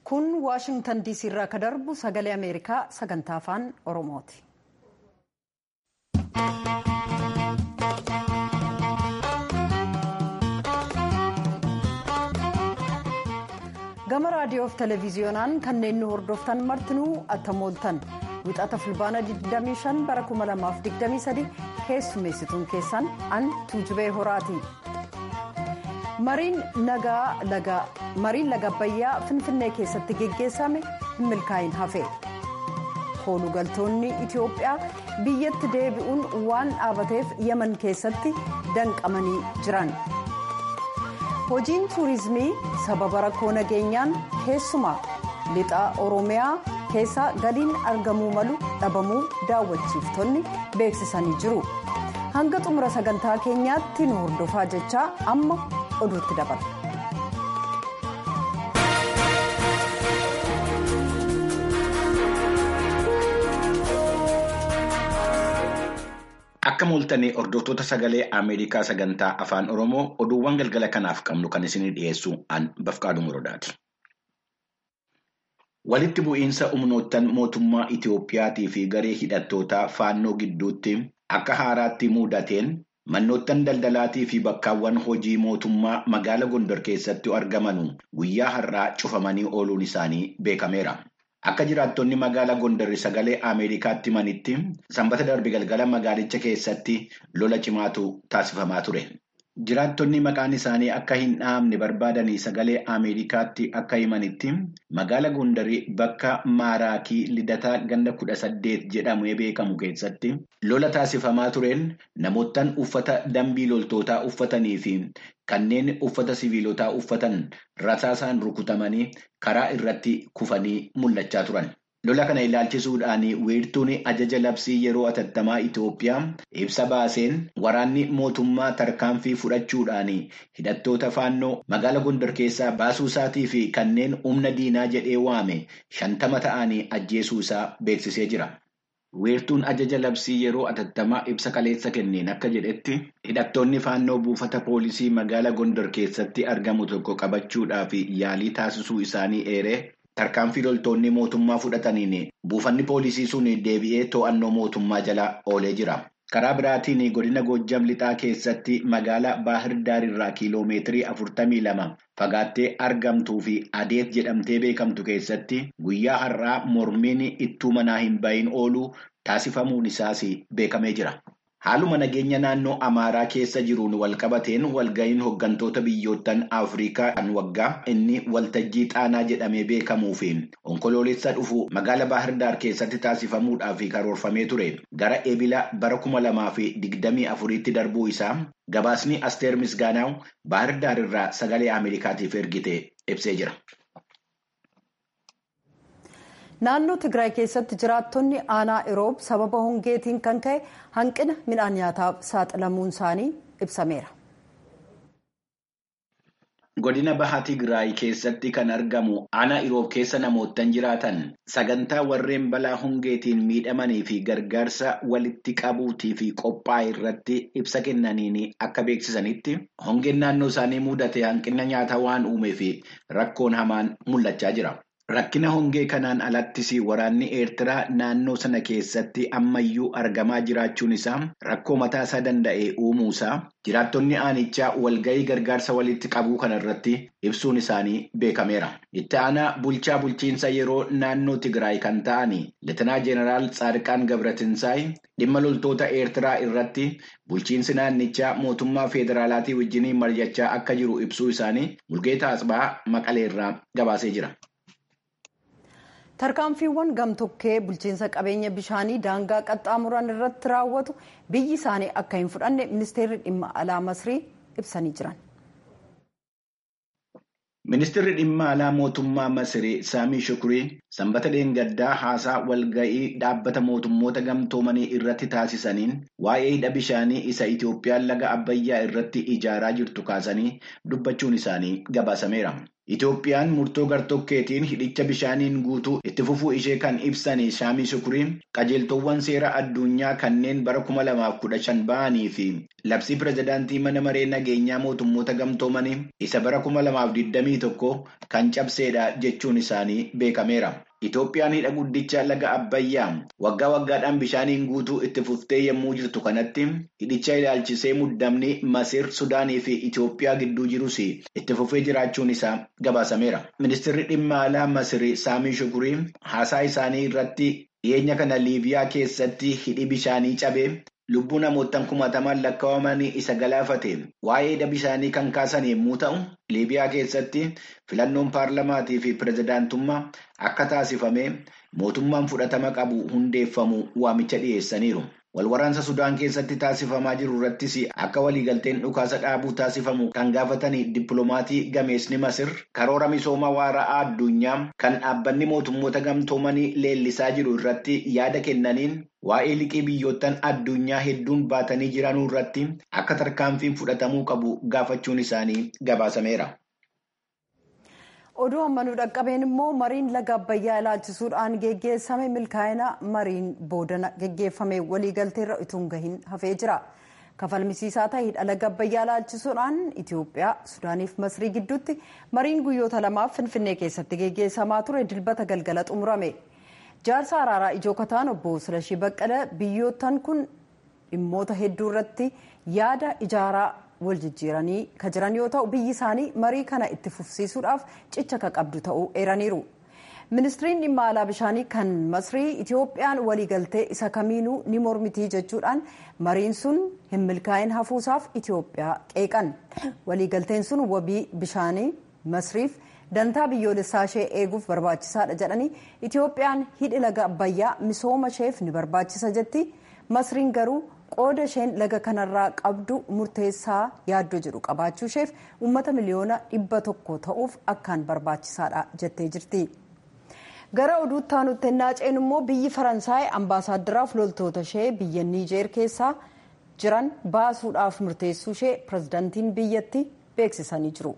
kun waashingtan diisii irraa ka darbu sagalee ameerikaa sagantaa afaan oromooti. gama raadiyoo fi televiziyoonaan kanneen nu hordoftan martinuu attamooltan wixata fulbaana 25 bara 2023 keessummeessituun keessan an tuujubee horaati. mariin laga abbayyaa finfinnee keessatti geggeessame hin milkaa'in hafe koolugaltoonni itiyoophiyaa biyyatti deebi'uun waan dhaabateef yaman keessatti danqamanii jiran hojiin tuurizimii sababa rakkoo nageenyaan keessumaa lixa oromiyaa keessa galiin argamuu malu dhabamuu daawwachiiftonni beeksisanii jiru hanga xumura sagantaa keenyaatti nu hordofaa jechaa amma oduutti dabala. Akka mooltanii hordoftoota sagalee Ameerikaa sagantaa afaan Oromoo oduuwwan galgala kanaaf qabnu kan isinii dhiyeessu an Bafqaaduu Muradaati. Walitti bu'iinsa humnoottan mootummaa Itiyoophiyaatii fi garee hidhattootaa faannoo gidduutti akka haaraatti mudateen Mannoottan daldalaatii fi bakkaawwan hojii mootummaa magaala Gondor keessatti argaman guyyaa har'aa cufamanii ooluun isaanii beekameera. Akka jiraattonni magaala Gondor sagalee Ameerikaatti himanitti sanbata darbe galgala magaalicha keessatti lola cimaatu taasifamaa ture. Jiraattonni maqaan isaanii akka hin dhahamne barbaadanii sagalee Ameerikaatti akka himanitti magaala Gondarii bakka Maaraakii Lidataa ganda kudha saddeet jedhamee beekamu keessatti lola taasifamaa tureen namoottan uffata dambii loltootaa uffatanii fi kanneen uffata siviilotaa uffatan rasaasaan rukutamanii karaa irratti kufanii mul'achaa turan. Lola kana ilaalchisuudhaan weertuun ajaja labsii yeroo atattamaa Itoophiyaa ibsa baaseen waraanni mootummaa tarkaanfii fudhachuudhaan hidhattoota faannoo magaala Gondor keessaa baasuu isaatii fi kanneen humna diinaa jedhee waame shantama ta'anii ajjeesuu isaa beeksisee jira. Weertuun ajaja labsii yeroo atattamaa ibsa kaleessa kenneen akka jedhetti hidhattoonni faannoo buufata poolisii magaala Gondor keessatti argamu tokko qabachuudhaaf yaalii taasisuu isaanii eeree. Tarkaanfii loltoonni mootummaa fudhataniin buufanni poolisii sun deebi'ee to'annoo mootummaa jala oolee jira. Karaa biraatiin godina Goojjam lixaa keessatti magaalaa Baahir Daar irraa kiiloomeetirii afurtamii lama fagaattee argamtuu fi adeet jedhamtee beekamtu keessatti guyyaa har'aa mormiin ittuu manaa hin bahin ooluu taasifamuun isaas beekamee jira. Haaluma nageenya naannoo Amaaraa keessa jiruun walqabateen walga'iin hooggantoota biyyoottan Afrikaa kan waggaa inni waltajjii xaanaa jedhamee beekamuu fi onkoloolessa dhufu magaala Baahirdaar keessatti taasifamuudhaaf karoorfamee ture gara ebila bara kuma lamaa fi digdamii afuriitti darbuu isaa gabaasni Asteer Misgaanaaw Baahirdaar irraa sagalee Ameerikaatiif ergite ibsee jira. naannoo tigraay keessatti jiraattonni aanaa iroob sababa hongeetiin kan ka'e hanqina midhaan nyaataaf saaxilamuun isaanii ibsameera. godina baha tigraay keessatti kan argamu aanaa iroob keessa namoottan jiraatan sagantaa warreen balaa hongeetiin miidhamanii fi gargaarsa walitti qabuutii fi qophaa'e irratti ibsa kennaniin akka beeksisanitti hongeen naannoo isaanii mudate hanqina nyaata waan uumee fi rakkoon hamaan mul'achaa jira. Rakkina hongee kanaan alattis waraanni Eertiraa naannoo sana keessatti ammayyuu argamaa jiraachuun isaa rakkoo mataa isaa danda'e uumuu isaa jiraattonni aanichaa walga'ii gargaarsa walitti qabuu kanarratti ibsuun isaanii beekameera. Itti aanaa bulchaa bulchiinsa yeroo naannoo Tigraay kan ta'an Leetinaa Jeenaraal Tsaadiqaan Gabratinsaay dhimma loltoota Eertiraa irratti bulchiinsi naannichaa mootummaa federaalaatii wajjin mari'achaa akka jiru ibsuu isaanii Mulgeetaa Asbaa Maqaleerraa gabaasee jira. tarkaanfiiwwan gamtokkee bulchiinsa qabeenya bishaanii daangaa qaxxaamuran irratti raawwatu biyyi isaanii akka hin fudhanne ministeerri dhimma alaa masrii ibsanii jiran. Ministeerri dhimma alaa mootummaa Masirii Saamii Shukurii sanbata dheengaddaa haasaa walga'ii dhaabbata mootummoota gamtoomanii irratti taasisaniin waa'ee hidha bishaanii isa Itoophiyaan laga Abbayyaa irratti ijaaraa jirtu kaasanii dubbachuun isaanii gabaasameera. Itoophiyaan murtoo gartokkeetiin hidhicha bishaaniin guutuu itti fufuu ishee kan ibsan Saamii Shukuriin qajeeltowwan seera addunyaa kanneen bara kuma lamaaf kudha shan ba'anii fi labsii pirezidaantii mana maree nageenyaa mootummoota gamtoomanii isa bara kuma lamaaf digdamii tokko kan cabseedha jechuun isaanii beekameera. Itoophiyaan hidha guddicha laga Abbayyaa waggaa waggaadhaan bishaaniin guutuu itti fuftee yommuu jirtu kanatti hidhicha ilaalchisee muddamni Masir, Sudaanii fi Itoophiyaa gidduu jirus itti fufee jiraachuun isaa gabaasameera. Ministeerri dhimma alaa Masir Saamii Shukurii haasaa isaanii irratti dhiyeenya kana Liibiyaa keessatti hidhi bishaanii cabee lubbuu namootaan kumatamaan lakkaa'amanii isa galaafate waa'ee hidha bishaanii kan kaasan yommuu ta'u liibiyaa keessatti filannoon paarlamaatii fi pirezidaantummaa akka taasifame mootummaan fudhatama qabu hundeeffamu waamicha dhiyeessaniiru. Walwaraansa Sudaan keessatti taasifamaa jiru irrattis akka waliigalteen dhukaasa dhaabuu taasifamu kan gaafatanii dippiloomaatii gameesni Masir karoora misooma waara'aa addunyaa kan dhaabbanni mootummoota gamtoomanii leellisaa jiru irratti yaada kennaniin waa'ee liqii biyyoottan addunyaa hedduun baatanii jiranuu irratti akka tarkaanfiin fudhatamuu qabu gaafachuun isaanii gabaasameera. oduu ammanuu dhaqqabeen immoo mariin laga abbayyaa ilaalchisuudhaan geggeessame milkaa'ina mariin boodana geggeeffame waliigalteerra utuu gahin hafee jira kafalmisiisaa ta'e hidha laga abbayyaa ilaalchisuudhaan itiyoophiyaa sudaaniif masrii gidduutti mariin guyyoota lamaaf finfinnee keessatti geggeessamaa ture dilbata galgala xumurame jaarsa araaraa ijoo kataan obbo silashii baqqala biyyoottan kun dhimmoota hedduu irratti yaada ijaaraa wal jijjiiranii kan jiran yoo ta'u biyyi isaanii marii kana itti fufsiisuudhaaf cicha ka qabdu ta'uu eeraniiru. ministiriin dhimma alaa bishaanii kan masrii itiyoophiyaan waliigaltee isa kamiinuu ni mormitii jechuudhaan mariin sun hin milkaa'in hafuusaaf itiyoophiyaa qeeqan waliigalteen sun wabii bishaanii masriif dantaa biyyoolessaa ishee eeguuf barbaachisaadha jedhanii itiyoophiyaan hidhi laga abbayyaa misooma isheef ni barbaachisa jetti masriin garuu qooda isheen laga kanarraa qabdu murteessaa yaaddoo jedhu qabaachuu isheef uummata miliyoona dhibba tokko ta'uuf akkaan barbaachisaadha jettee jirti. gara oduutti aanutti naaceen immoo biyyi faransaay ambaasaaddaraaf loltoota ishee biyya niijeer keessaa jiran baasuudhaaf murteessuu ishee pirezidaantiin biyyatti beeksisanii jiru.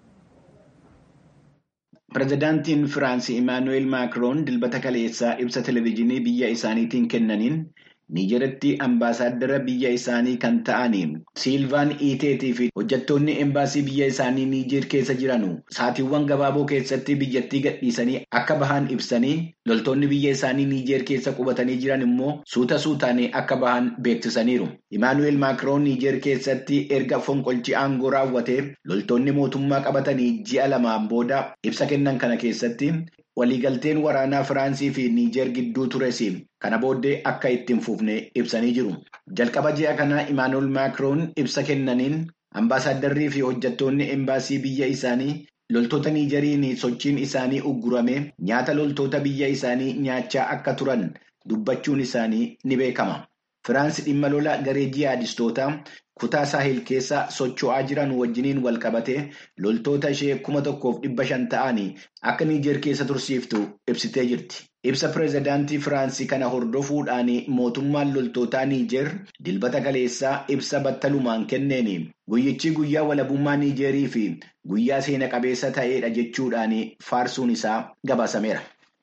Pireezidaantiin Firaansii Imaanuweel Maakiroon dilbata kaleessaa ibsa televezyiinii biyya isaaniitiin kennaniin niijeratti ambaasaaddara biyya isaanii kan ta'anii siilvaan iiteetii fi hojjettoonni embaasii biyya isaanii niijeer keessa jiranu saatiiwwan gabaaboo keessatti biyyattii gadhiisanii akka bahan ibsanii loltoonni biyya isaanii niijeer keessa qubatanii jiran immoo suuta suutaanii akka bahan beeksisaniiru. Imaanuweel Maakiroon niijeer keessatti erga fonqolchi aangoo raawwatee loltoonni mootummaa qabatanii ji'a lamaan booda ibsa kennan kana keessatti. waliigalteen waraanaa firaansii fi niijeer gidduu tures kana booddee akka ittiin fufne ibsanii jiru jalqaba ji'a kana imaanuweel maakiroon ibsa kennaniin ambaasaadarrii fi hojjettoonni embaasii biyya isaanii loltoota niijeriin sochiin isaanii uggurame nyaata loltoota biyya isaanii nyaachaa akka turan dubbachuun isaanii ni beekama firaansi dhimma lola garee jihaadistootaa kutaa saahil keessa socho'aa jiran wajjiniin wal qabatee loltoota ishee kuma tokkoof dhibba shan ta'anii akka niijeer keessa tursiiftu ibsitee jirti. Ibsa pireezidaantii Firaansii kana hordofuudhaan mootummaan loltootaa Niijeer dilbata kaleessaa ibsa battalumaan kenneen guyyichi guyyaa walabummaa Niijeerii fi guyyaa seena qabeessa ta'edha jechuudhaan faarsuun isaa gabaasameera.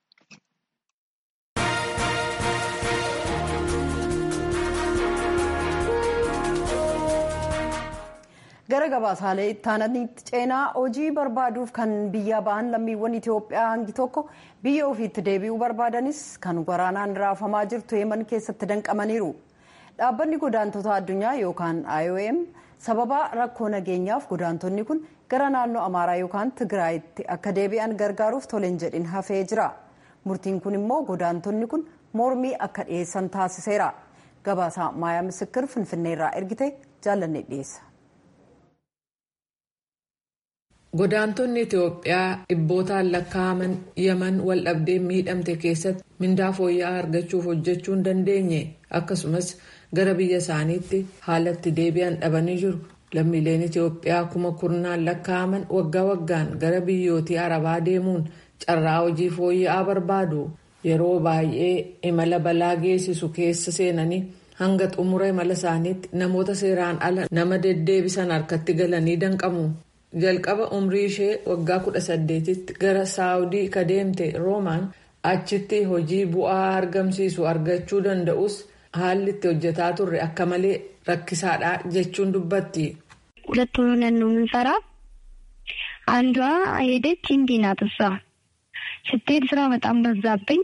gara gabaasaalee ittaananitti ceenaa hojii barbaaduuf kan biyya ba'an lammiiwwan Itoophiyaa hangi tokko biyya ofiitti deebi'uu barbaadanis kan waraanaan raafamaa jirtu yeman keessatti danqamaniiru. Dhaabbanni godaantota addunyaa yookaan IOM sababa rakkoo nageenyaaf godaantonni kun gara naannoo Amaaraa yookaan Tigraayitti akka deebi'an gargaaruuf toleen jedhin hafee jira. Murtiin kun immoo godaantonni kun mormii akka dhiyeessan taasiseera. Gabaasaa Maayaa Misikir Finfinneerraa ergite jaallanne dhiyeessa. Godaantonni Itoophiyaa dhibbootaan lakkaa'aman Yaman waldhabdee miidhamte keessatti mindaa fooyya'aa argachuuf hojjechuu hin dandeenye akkasumas gara biyya isaaniitti haalatti deebi'an dhabanii jiru. Lammiileen Itoophiyaa kuma kurnaan lakkaa'aman waggaa waggaan gara biyyootii Arabaa deemuun carraa hojii fooyya'aa barbaadu. Yeroo baay'ee imala balaa geessisu keessa seenanii hanga xumura imala isaaniitti namoota seeraan ala nama deddeebisan harkatti galanii danqamu. jalqaba umrii ishee waggaa 18tti gara saawudii ka deemte roomaan achitti hojii bu'aa argamsiisu argachuu danda'us haalli itti hojjetaa turre akka malee rakkisaadha jechuun dubbatti. ሁለት ሆነን ነው የምንሰራ። አንዷ ሄደች እንዲ ናት እሷ ስትሄድ ስራ በጣም በዛብኝ።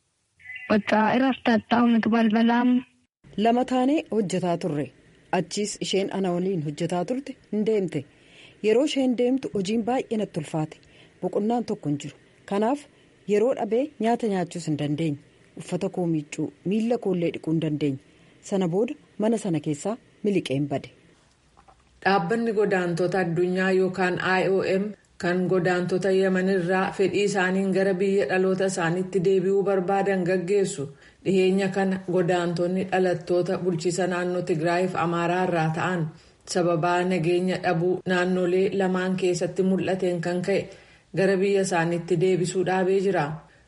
በቃ እረፍት አጣሁ። ምግብ አልበላም። lama taanee hojjetaa turre achiis isheen ana waliin hojjetaa turte hin deemte yeroo isheen deemtu hojiin baay'ee natti ulfaate boqonnaan tokko hin jiru kanaaf yeroo dhabee nyaata nyaachuus hin dandeenye uffata koo miiccuu miila koollee dhiquu hin dandeenye sana booda mana sana keessaa miliqeen bade. dhaabbanni godaantota addunyaa yookaan iom kan godaantota yemanirraa fedhii isaaniin gara biyya dhaloota isaaniitti deebi'uu barbaadan gaggeessu dhiheenya kana godaantonni dhalattoota bulchiisa naannoo tigraayiif amaaraa irraa ta'an sababaa nageenya dhabuu naannolee lamaan keessatti mul'ateen kan ka'e gara biyya isaaniitti deebisuu dhaabee jira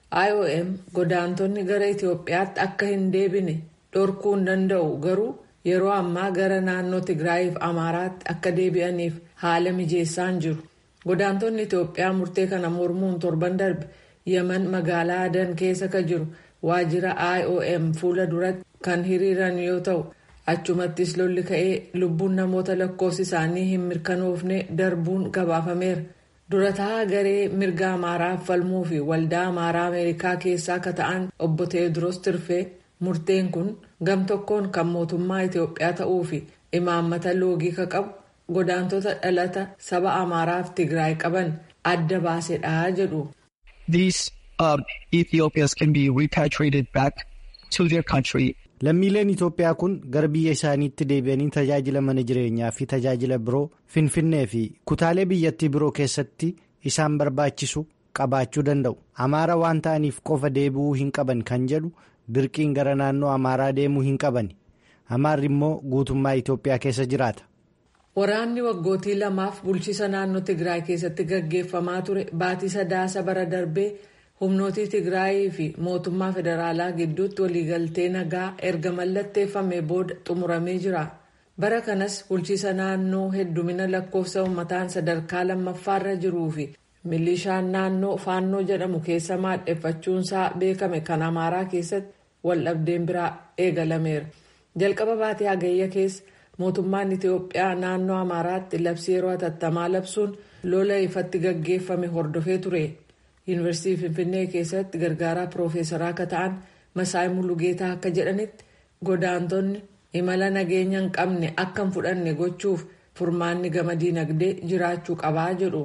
iom godaantonni gara itiyoophiyaatti akka hin deebine dhorkuu hin danda'u garuu yeroo ammaa gara naannoo tigraayiif amaaraatti akka deebi'aniif haala mijeessaan jiru godaantonni itiyoophiyaa murtee kana mormuun torban darbe yeman magaalaa adan keessa ka jiru waajjira iom fuula duratti kan hiriiran yoo ta'u achumattis lolli ka'ee lubbuun namoota lakkoofsi isaanii hin mirkanoofne darbuun gabaafameera durataa garee mirga amaaraaf falmuu fi waldaa amaaraa ameerikaa keessaa ka ta'an obbo teediroos tirfee murteen kun gam tokkoon kan mootummaa itiyoophiyaa ta'uu fi imaammata loogii ka qabu godaantota dhalata saba amaaraaf tigraay qaban adda baasedha jedhu. These um, Ethiopians can be repatriated back to their country. Lammiileen Itoophiyaa kun gara biyya isaaniitti deebi'anii tajaajila mana jireenyaa fi tajaajila biroo Finfinnee fi kutaalee biyyattii biroo keessatti isaan barbaachisu qabaachuu danda'u. Amaara waan ta'aniif qofa deebi'uu hin qaban kan jedhu dirqiin gara naannoo Amaaraa deemuu hin qabani. Amaarri immoo guutummaa Itoophiyaa keessa jiraata. Waraanni waggootii lamaaf bulchiisa naannoo Tigraay keessatti gaggeeffamaa ture baatii sadaasa bara darbee humnootii Tigraayii fi mootummaa federaalaa gidduutti waliigaltee nagaa erga mallatteeffame booda xumuramee jira. Bara kanas bulchiisa naannoo heddumina lakkoofsa uummataan sadarkaa lammaffaarra jiruu fi milishaan naannoo faannoo jedhamu keessa maadheffachuunsaa beekame kan Amaaraa keessatti waldhabdeen biraa eegalameera. Jalqaba baatee hagayya keessa. mootummaan itiyoophiyaa naannoo amaaraatti labsii yeroo hatattamaa labsuun lola ifatti gaggeeffame hordofee ture yuunivarsiitii finfinnee keessatti gargaaraa piroofeesaraa akka ta'an masaa'ii mulugeetaa akka jedhanitti godaantonni imala nageenya hin qabne akka hin fudhanne gochuuf furmaanni gama diinagdee jiraachuu qabaa jedhu.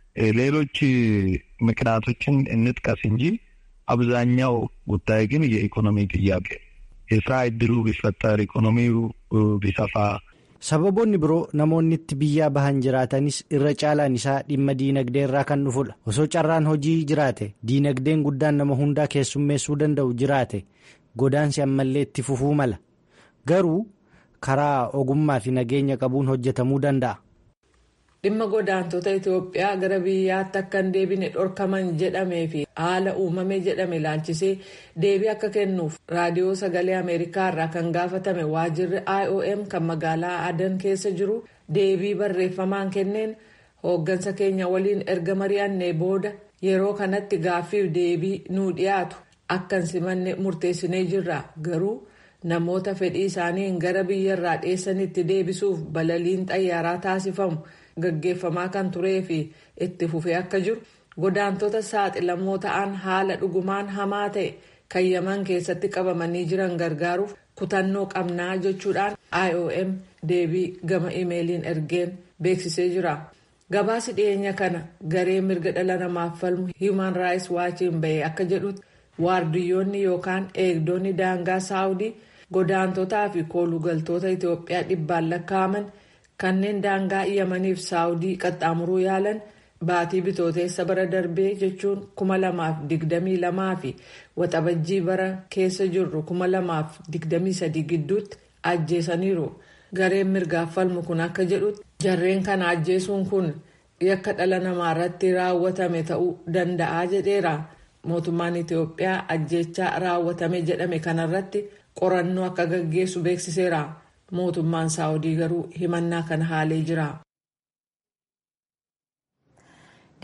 ሌሎች ምክንያቶችን እንጥቀስ እንጂ አብዛኛው ጉዳይ ግን የኢኮኖሚ ጥያቄ የስራ እድሉ ቢፈጠር ኢኮኖሚው ቢሰፋ sababoonni biroo namoonni itti biyyaa bahan jiraatanis irra caalaan isaa dhimma diinagdee irraa kan dhufudha osoo carraan hojii jiraate diinagdeen guddaan nama hundaa keessummeessuu danda'u jiraate godaansi ammallee itti fufuu mala garuu karaa ogummaa fi nageenya qabuun hojjetamuu danda'a. dhimma godaantota itiyoophiyaa gara biyyaatti akka hin deebine dhorkaman jedhamee fi haala uumame jedhame ilaalchisee deebii akka kennuuf raadiyoo sagalee ameerikaa irraa kan gaafatame waajjirri iom kan magaalaa adan keessa jiru deebii barreeffamaan kenneen hooggansa keenya waliin erga mari'annee booda yeroo kanatti gaaffiif deebii nuu dhiyaatu akka hin simanne murteessinee jirra garuu namoota fedhii isaaniin gara biyyarraa dheessanitti deebisuuf balaliin xayyaaraa taasifamu. gaggeeffamaa kan turee fi itti fufee akka jiru godaantota saaxilamoo ta'an haala dhugumaan hamaa ta'e kan yaman keessatti qabamanii jiran gargaaruuf kutannoo qabnaa jechuudhaan iom deebii gama imeeliin ergeen beeksisee jira gabaasi dhiyeenya kana garee mirga dhala namaaf falmu hiiman raayis waachiin bahee akka jedhutti waardiyyoonni yookaan eegdonni daangaa saawudii godaantotaa fi koolugaltoota itiyoophiyaa dhibbaan lakkaa'aman. kanneen daangaa yamaniif saawudii qaxxaamuruu yaalan baatii bitooteessa bara darbee jechuun kuma lamaaf digdamii lamaa fi waxabajjii bara keessa jirru kuma lamaaf digdamii sadii gidduutti ajjeesaniiru gareen mirgaaf falmu kun akka jedhutti jarreen kana ajjeesuun kun yakka dhala namaa irratti raawwatame ta'uu danda'a jedheera mootummaan itiyoophiyaa ajjeechaa raawwatame jedhame kanarratti qorannoo akka gaggeessu beeksiseera. mootummaan saawudii garuu himannaa kana haalee jira.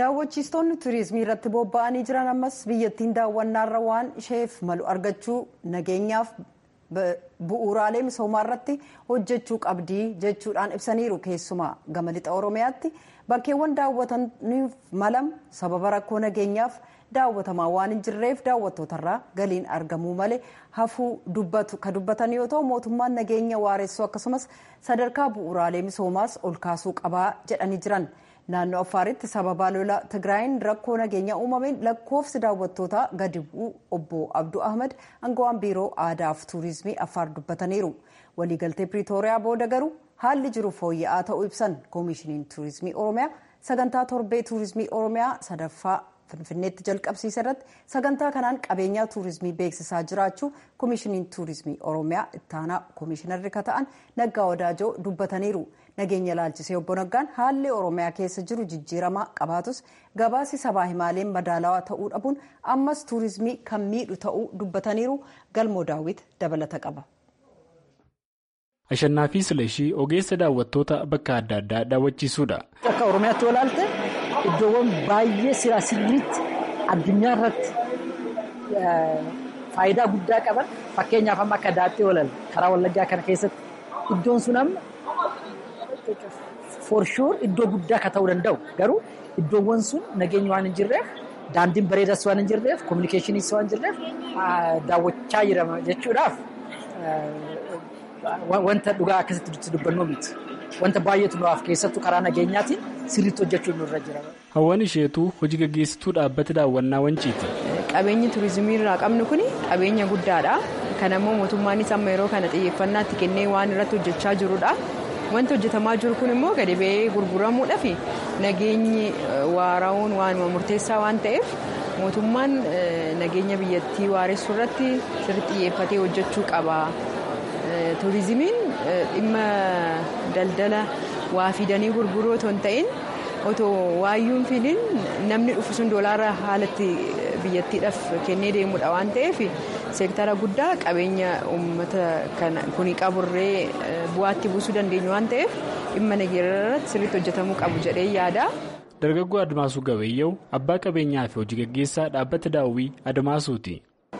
daawwachiistonni turizimii irratti bobba'anii jiran ammas biyyattiin daawwannaarra waan isheef malu argachuu nageenyaaf bu'uuraalee misoomaa irratti hojjechuu qabdii jechuudhaan ibsaniiru keessumaa gama lixa oromiyaatti bakkeewwan daawwataniif malam sababa rakkoo nageenyaaf daawwatamaa waan hin jirreef daawwattootarraa galiin argamuu malee hafuu dubbatu ka dubbatan yoo ta'u mootummaan nageenya waaressuu akkasumas sadarkaa bu'uuraalee misoomaas ol kaasuu qabaa jedhanii jiran. naannoo affaaritti sababa lola tigraayin rakkoo nageenya uumameen lakkoofsi daawwattootaa gadi bu'uu obbo abduu ahmad aangawaan biiroo aadaa fi tuurizimii affaar dubbataniiru waliigaltee piriitooriyaa booda garuu haalli jiru fooyya'aa ta'uu ibsan koomishiniin tuurizimii oromiyaa sagantaa torbee tuurizimii oromiyaa sadaffaa finfinneetti jalqabsiise irratti sagantaa kanaan qabeenyaa tuurizimii beeksisaa jiraachuu koomishiniin tuurizimii oromiyaa ittaanaa koomishinarri ka ta'an naggaa wadaajoo dubbataniiru. nageenya ilaalchisee obbo Naggaan haalli oromiyaa keessa jiru jijjiiramaa qabaatus gabaasi sabaa himaaleen madaalawaa ta'uu dhabuun ammas tuurizimii kan miidhu ta'uu dubbataniiru galmoo daawwit dabalata qaba. Ashannaa fi Silashii ogeessa daawwattoota bakka adda addaa daawwachiisuudha. Akka Oromiyaatti olaalte iddoowwan baay'ee siraa sirriitti addunyaa irratti faayidaa guddaa qaban fakkeenyaaf amma akka daattee olal karaa wallaggaa kana keessatti iddoon sun amma for sure iddoo guddaa akka ta'uu danda'u garuu iddoowwan sun nageenya waan hin jirreef daandiin bareedas waan hin jirreef kominikeeshiniis waan hin jirreef daawwachaa jirama jechuudhaaf wanta dhugaa akkasitti dubbannuu miti. Wanta baay'eetu nuuf keessattuu karaa nageenyaatiin sirriitti hojjechuun nurra jira. Hawwan isheetuu hojii gaggeessituu dhaabbata daawwannaa wanciiti. Qabeenyi turizimii irraa qabnu kun qabeenya guddaadha. Kan ammoo mootummaanis amma yeroo kana xiyyeeffannaatti kennee waan irratti hojjechaa jirudha. Wanti hojjetamaa jiru kun immoo gadi ba'ee gurguramuudhaaf nageenyi waaraa'uun waanuma murteessaa waan ta'eef mootummaan nageenya biyyattii waaressuu irratti sirriitti xiyyeeffatee hojjechuu qaba. Turizimiin dhimma daldala waa fidanii gurguruu otoo hin ta'in otoo waayyuun fidin namni dhufu sun doolaara haalatti biyyattiidhaaf kennee deemudha waan ta'eef seektara guddaa qabeenya uummata kuni qaburree bu'aatti buusuu dandeenyu waan ta'eef dhimma nageenya irratti sirriitti hojjetamuu qabu jedhee yaada. Dargaggoo Admaasuu Gabayyoo abbaa qabeenyaa fi hojii gaggeessaa dhaabbata daawwii Admaasuuti.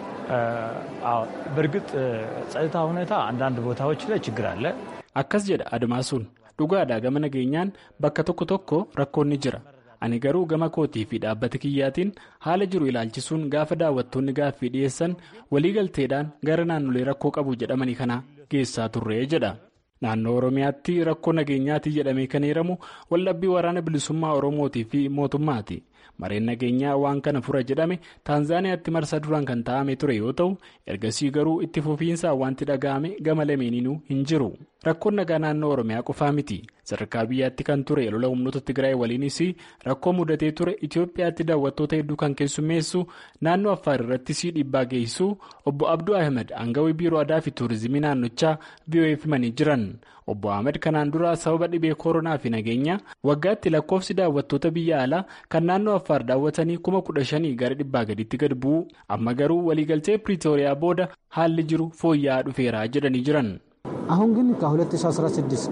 በእርግጥ ጸጥታ ሁኔታ አንዳንድ ቦታዎች ላይ ችግር አለ። akkas jedha admaasuun dhugaadhaa gama nageenyaan bakka tokko tokko rakkoon ni jira ani garuu gama kootii fi dhaabbata kiyyaatiin haala jiru ilaalchisuun gaafa daawwattoonni gaaffii dhiyeessan waliigalteedhaan gara naannolee rakkoo qabu jedhamanii kana geessaa turree jedha naannoo oromiyaatti rakkoo nageenyaatii jedhamee kan heeramu waldhabbii waraana bilisummaa oromootii fi mootummaati. mareen nageenyaa waan kana fura jedhame taanzaaniyaatti marsa duraan kan taa'ame ture yoo ta'u ergasii garuu itti fufiinsaan wanti dhaga'ame gama lameeninuu hin jiru rakkoon nagaa naannoo oromiyaa qofaa miti sadarkaa biyyaatti kan ture lola humnoota tigraay waliinis rakkoo mudatee ture itiyoophiyaatti daawwattoota hedduu kan keessummeessu naannoo affaar irrattis dhiibbaa geessisu obbo abduu ahmed aangawii biiroo aadaa fi tuurizimii naannochaa biyyo'eef himanii jiran obbo ahmed kanaan dura sababa dhibee koronaa fi nageenya waggaatti lakkoofsi daawwattoota biyya alaa kan naannoo affaar daawwatanii kuma kudha shanii gara dhibbaa gaditti gad bu'u amma garuu waliigaltee piriitooriyaa booda haalli jiru fooyya'aa dhufeera jedhanii jiran. አሁን ግን ከ2016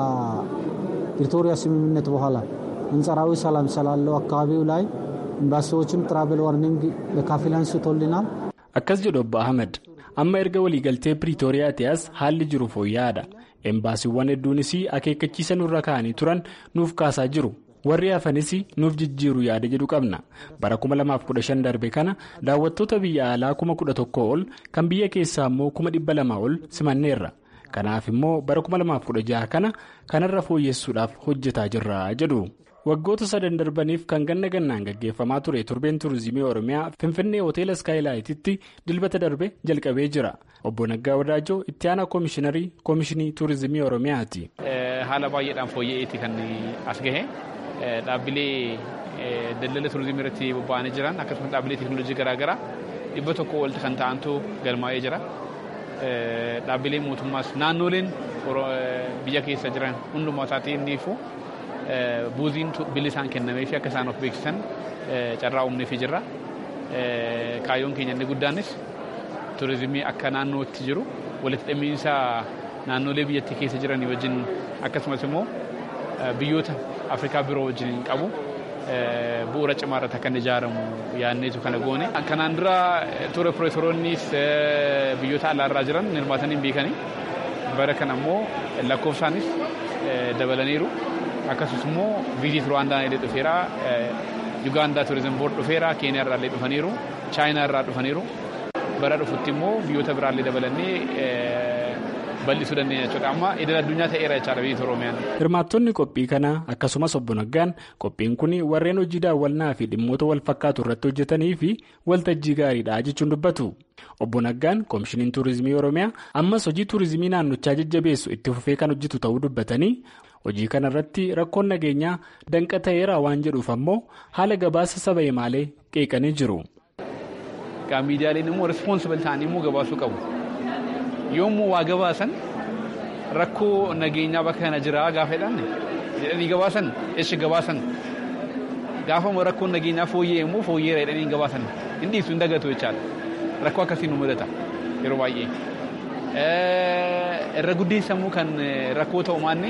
ከፕሪቶሪያ ስምምነት በኋላ አንጻራዊ ሰላም ስላለው አካባቢው ላይ ኤምባሲዎችም ትራቨል ዋርኒንግ በከፊል አንስቶልናል። akkas jedhu obbo ahmed amma erga waliigaltee piriitooriyaati as haalli jiru fooyya'aadha embaasiiwwan hedduunis akeekkachiisa nurra kaa'anii turan nuuf kaasaa jiru warri hafanis nuuf jijjiiru yaada jedhu qabna bara 2015 darbe kana daawwattoota biyya alaa 11,000 ol kan biyya keessaa immoo 200,000 ol simanneerra kanaaf immoo bara 2016 kana kanarra fooyyessuudhaaf hojjetaa jirra jedhu. waggoota sadan darbaniif kan ganna gannaan gaggeeffamaa ture turbeen tuurizimii oromiyaa finfinnee hoteela iskaayilaayititti dilbata darbe jalqabee jira obbo naggaa wadaajoo itti aanaa koomishiinarii koomishinii tuurizimii oromiyaati. haala baay'eedhaan fooyya'eeti kan as gahe dhaabbilee daldala tuurizimii irratti bobba'anii jiran akkasumas dhaabbilee teekinooloojii garaagaraa dhibba tokko walitti kan ta'antu galmaa'ee jira dhaabbilee mootummaas naannoleen biyya keessa jiran hundumaa isaatiin niifu. buuziin bilisaan kennamee fi akka isaan of beeksisan carraa uumneefii jirra. Kaayyoon keenya inni guddaanis turizimii akka naannootti jiru walitti dhimmiinsa naannolee biyyattii keessa jiran wajjin akkasumas immoo biyyoota Afrikaa biroo wajjin qabu bu'uura cimaa irratti akka inni ijaaramu yaadneetu kana goone. Kanaan dura ture piroofeesoroonnis biyyoota alaarraa jiran hirmaatanii beekanii bara kana immoo lakkoofsaanis dabalaniiru. Akkasumas immoo viizit Ruwaandaan illee dhufeera. Yugaandaa turizim boord dhufeera. Keeniyaa irraa illee dhufaniiru. Chaayinaa irraa dhufaniiru. Bara dhufutti immoo biyyoota biraallee dabalannee bal'isuu dandeenya jechuudha. Amma idil addunyaa ta'eera jechaadha biyya Oromiyaan. Hirmaattonni qophii kanaa akkasumas obbo Naggaan qophiin kun warreen hojii daawwannaa fi dhimmoota wal fakkaatu irratti hojjetanii fi waltajjii gaariidha jechuun dubbatu. Obbo Naggaan koomishiniin tuurizimii Oromiyaa ammas hojii tuurizimii naannochaa jajjabeessu itti fufee kan hojjetu ta'uu dubbatanii hojii kana irratti rakkoon nageenyaa danqa ta'eera waan jedhuuf ammoo haala gabaasa saba himaalee qeeqanii jiru. Miidiyaaleen immoo rispoonsibili ta'anii immoo gabaasuu qabu. yommuu waa gabaasan rakkoo nageenyaa bakka kana jira gaafa jedhan jedhanii gabaasan eessa gabaasan gaafa rakkoon nageenyaa fooyyee immoo fooyyeera jedhanii gabaasan hin dhiibsu hin dagatu jechaadha rakkoo akkasii nu mudata yeroo baay'ee. Irra guddeessamuu kan rakkoo ta'u maanni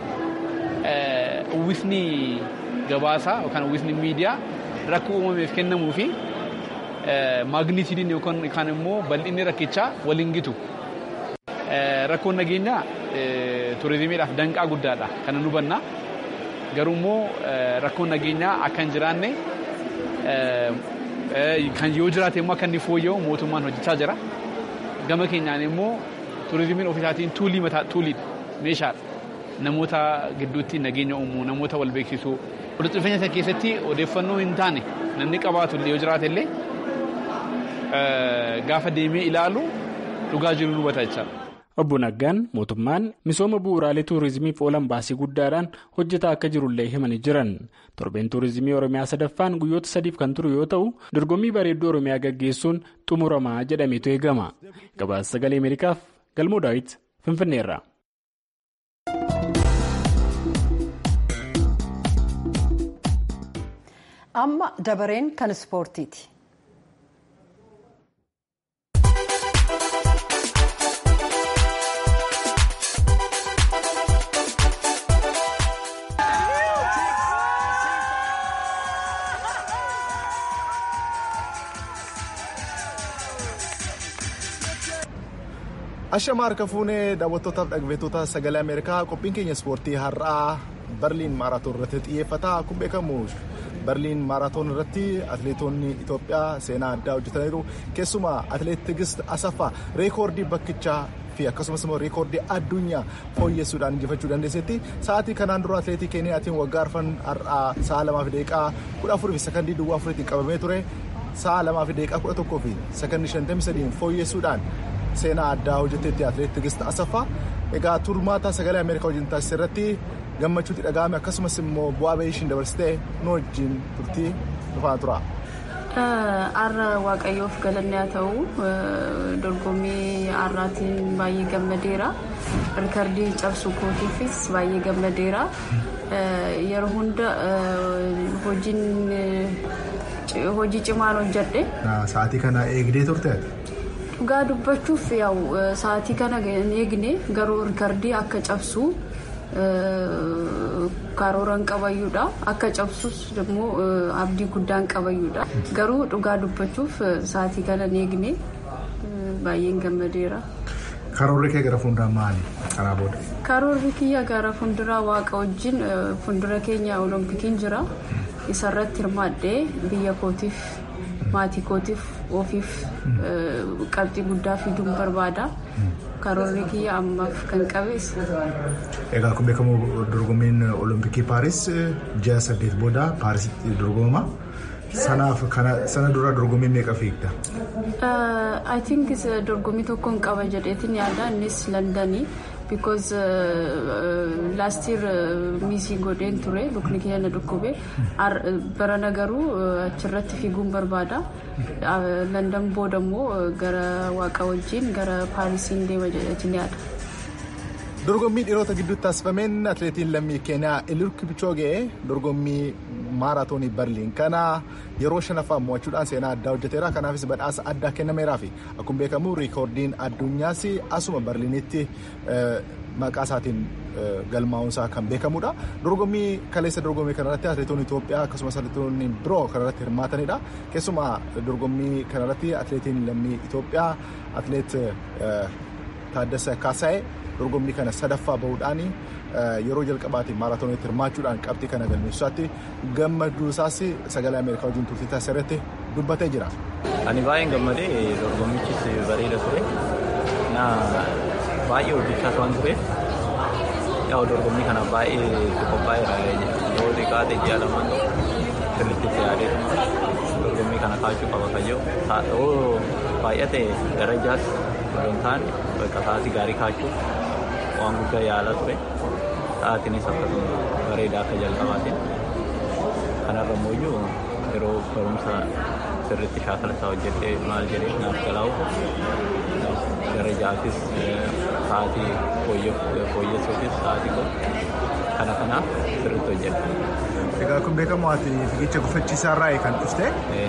uwwisni gabaasaa yookaan uwwisni miidiyaa rakkoo uumameef kennamuu fi maagniitiidiin yookaan immoo bal'inni rakkichaa waliin gitu. Rakkoon nageenyaa turizimiidhaaf danqaa guddaadha kan nu hubanna. Garuu immoo rakkoon nageenyaa akka hin jiraanne kan yoo jiraate immoo akka inni fooyya'u mootummaan hojjechaa jira. Gama keenyaan immoo turizimiin ofiisaatiin tuulii mataa tuulii meeshaadha. Namoota gidduutti nageenya uumuu, namoota wal beeksisuu. Walitti dhufeenya sana keessatti odeeffannoo hin taane namni qabaatu yoo jiraate illee gaafa deemee ilaalu dhugaa jiru nu hubata jechaadha. Obbo Naggaan mootummaan misooma bu'uuraalee tuurizimiif oolan baasii guddaadhaan hojjetaa akka jirullee himanii jiran torbeen tuurizimii oromiyaa sadaffaan guyyoota sadiif kan turu yoo ta'u dorgommii bareedduu oromiyaa gaggeessuun xumuramaa jedhameetu eegama gabaasa sagalee ameerikaaf galmoo daawit finfinneerra. amma dabareen kan ispoortiiti. Ashama harka fuunee daawwattootaaf dhaggeeffattoota sagalee Ameerikaa qophiin keenya ispoortii har'aa Berliin maaraatoon irratti xiyyeeffata. Akkuma beekamu Berliin maaraatoon irratti atileetonni Itoophiyaa seenaa addaa hojjetaniiru. Keessumaa atileet Tigist Asaffaa reekoordii bakkichaa fi akkasumas immoo reekoordii addunyaa fooyyessuudhaan injifachuu dandeessetti. Sa'aatii kanaan dura atileetii Keeniyaatiin waggaa arfan har'aa sa'a lamaa fi daqiiqaa kudha afurii fi sakandii duwwaa afuriitiin qabamee ture. Sa'a lamaa fi daqiiqaa kudha tokkoo fi sakandii shantamii sadiin fooyyessuudhaan seenaa addaa hojjetetti atileet Tigist Asaffaa egaa turmaata sagalee Ameerikaa wajjin taasise irratti gammachuutti dhaga'ame akkasumas immoo bu'aa bahii ishiin dabarsitee nu wajjin turtii dhufaa tura. Har'a Waaqayyoof galanni haa ta'u dorgommii har'aatiin baay'ee gammadeera. Rikardii cabsuu kootiifis baay'ee gammadeera. Yeroo hunda hojiin hojii cimaan hojjedhe. Sa'aatii kana eegdee turte? Dhugaa dubbachuuf yaa'u sa'aatii kana eegne garuu rikardii akka cabsu karooran qabayyuudha akka cabsus immoo abdii guddaan qabayyuudha garuu dhugaa dubbachuuf sa'aatii kana eegne baay'een gammadeera. Karoorri kee gara fuulduraa maali karaa booda? Karoorri kiyya gara fuulduraa waaqa wajjin fuuldura keenya oloompikiin jira isarratti hirmaadhee biyya kootiif maatii kootiif ofiif qabxii guddaa fiduun barbaada. Karoorri kiyya ammaaf kan qabees. Egaa akkuma beekamu dorgommiin olompikii paaris ji'a saddeet booda paarisitti dorgoma. Sanaaf sana dura dorgommii meeqa fiigda? I think dorgommii tokkoon qaba jedheetiin yaada innis Londanii because last year miisii godheen ture lukni kiyya na dhukkube barana garuu achirratti fiiguun barbaada London booda immoo gara waaqa wajjin gara paarisiin deema jedheetiin yaada. dorgommii dhiirota gidduutti taasifameen atileetiin lammii keeniyaa eliud kipchoge dorgommii maaraatoonii barliin kana yeroo shanaffaa mo'achuudhaan seenaa addaa hojjeteera kanaafis badhaasa addaa kennameeraa fi akkuma beekamu riikoordiin addunyaas asuma barliinitti maqaa isaatiin galmaa'uunsaa kan beekamudha. Dorgommii kaleessa dorgommii kanarratti atileetonni Itoophiyaa akkasumas atileetonni biroo kanarratti hirmaatanidha. Keessumaa dorgommii kanarratti atileetiin lammii Itoophiyaa atileet Taaddasa Kaasaayee dorgommii kana sadaffaa bahuudhaan yeroo jalqabaatiin maaraatooniitti hirmaachuudhaan qabxii kana galmeessaatti gammaduu isaas sagalee Ameerikaa wajjin turtii taasisarratti dubbatee jira. Ani baay'een gammadee dorgommichis bareeda ture. Baay'ee hojjechaa waan tureef yaa'u dorgommii kana baay'ee itti qophaa'eera yoo xiqqaate ji'a lamaan sirriitti itti yaadee dorgommii kana kaachuu qaba kayyoo yoo baay'ate darajaas yoo taane bakka sa'aatii gaarii kaachuuf waan guddaa yaalaa ture sa'aatiinis akkasuma bareedaa akka jalqabaatiin kanarra immoo yeroo barumsa sirriitti shaakala isaa hojjedhee maal jedhee naaf galaa'u darajaafis sa'aatii fooyyessuufis sa'aatii kun kana kanaaf sirriitti hojjedha. Egaa kun beekamu ati fiigicha gufachiisaa irraa kan dhufte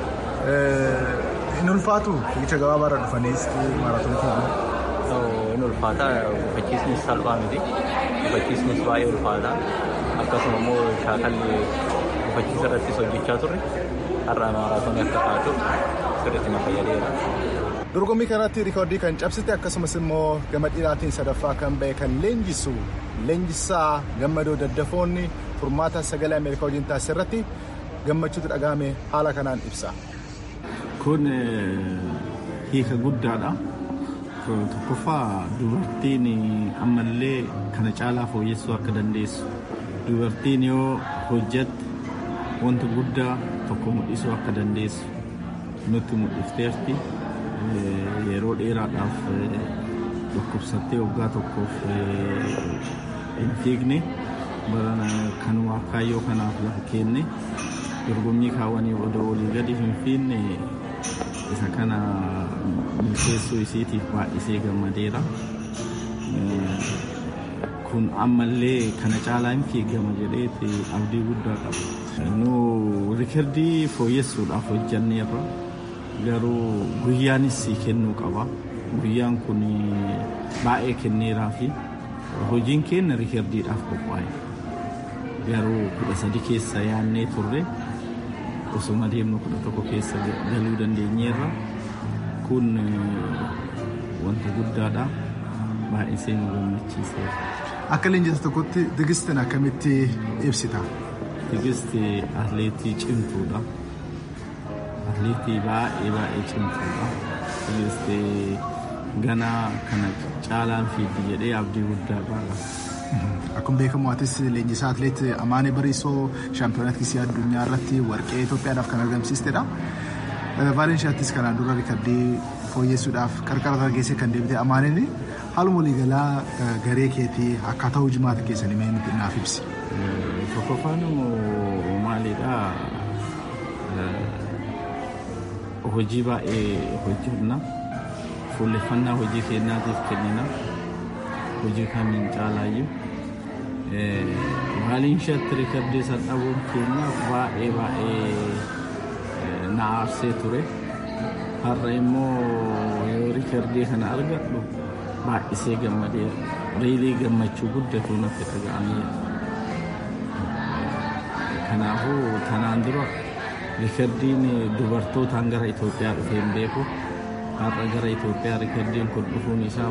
hin ulfaatu fiigicha gabaabaarra dhufaniis maaraatoonii fiiguun. Hin ulfaata gufachiisnis salphaa miti gufachiisnis baay'ee ulfaata akkasuma immoo shaakalli gufachiisa irrattis hojjechaa turre har'a maaraatoonii akka kaatuuf sirriitti na fayyadeera. Dorgommii kanatti riikoordii kan cabsite akkasumas immoo gama dhiiraatiin sadaffaa kan ba'e kan leenjisu leenjisaa gammadoo daddafoonni furmaata sagalee Ameerikaa wajjin taasise irratti gammachuutu dhagahame haala kanaan ibsa. Kun hiika guddaadha. Tokkoffaa dubartiin ammallee kana caalaa fooyyessuu akka dandeessu. Dubartiin yoo hojjette wanta guddaa tokko mul'isuu akka dandeessu nutti mul'ifteerti. yeroo dheeraadhaaf dhukkubsattee waggaa tokkoof hin fiigne kan kaayyoo kanaaf lafa kenne dorgommii kaawwanii odoo olii gadi hin fiinne isa kana milkeessuu isiitiif baay'isee gammadeera. Kun ammallee kana caalaa hin fiigama jedheeti abdii guddaa qaba. Nu riikardii fooyyessuudhaaf hojjanneerra. garuu guyyaanis kennuu qaba. Guyyaan kun baay'ee kenneeraa fi hojiin keenya riikardiidhaaf qophaa'e. Garuu kudha sadi keessa yaannee turre osuma deemnu kudha tokko keessa galuu dandeenyeerra. Kun wanta guddaadha. Baay'isee nu gammachiiseera. Akka leenjisa tokkotti tigistiin akkamitti ibsita? Tigisti atleetii cimtuudha. atleetii baay'ee baay'ee cimtuudha. Tigistii ganaa kana caalaan fiigdi jedhee abdii guddaa qaba. Akkuma beekamu atis leenjisaa atleet Amaanee Bariisoo shaampiyoonaa kisii addunyaa irratti warqee Itoophiyaadhaaf kan argamsiistedha. Vaalenshaattis kanaan dura riikardii fooyyessuudhaaf qarqara targeessee kan deebite Amaaneen haaluma waliigalaa garee keetii akkaataa hojimaata keessanii mee nuti naaf ibsi. Tokkoffaan maalidhaa hojii baay'ee hojjenna fuulleffannaa hojii keenyaatiif kennina hojii kamiin caalaayyuu maaliin shatti riikardii san dhabuun keenya baay'ee baay'ee na aarsee ture har'a immoo yoo riikardii kana argadhu baay'isee gammadee reelii gammachuu guddatu natti dhaga'ameera kanaafuu tanaan dura riikardiin dubartootaan gara Itoophiyaa dhufee hin beeku. Har'a gara Itoophiyaa riikardiin kun dhufuun isaa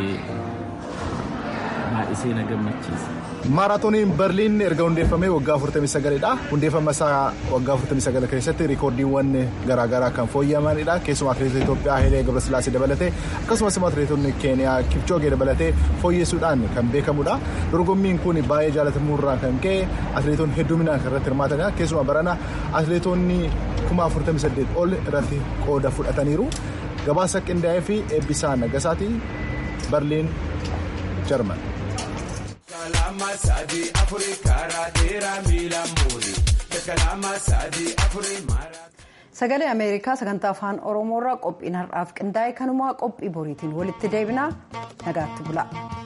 baay'isee na gammachiisa. Maaraatooniin Berliin erga hundeeffamee waggaa 49dha. Hundeeffama isaa waggaa 49 keessatti riikoordiiwwan garaagaraa kan fooyya'amanidha. Keessumaa atileetota Itoophiyaa Hayilee Gabrasillaasee dabalatee akkasumas atileetonni Keeniyaa Kipchoogee dabalatee fooyyessuudhaan kan beekamudha. Dorgommiin kun baay'ee jaallatamuurraa kan ka'e atileetonni hedduminaan kan irratti hirmaatanidha. Keessumaa barana atileetonni kuma 48 ol irratti qooda fudhataniiru. Gabaasa qindaa'ee fi eebbisaa Nagasaati Berliin Jarman. kalama sadi afuri karaa dheeraa miila muuri kalama sadi afuri mara. Sagalee Ameerikaa sagantaa afaan Oromoorraa qophiin har'aaf qindaa'e kanumaa qophii boriitiin walitti deebinaa nagaatti bula.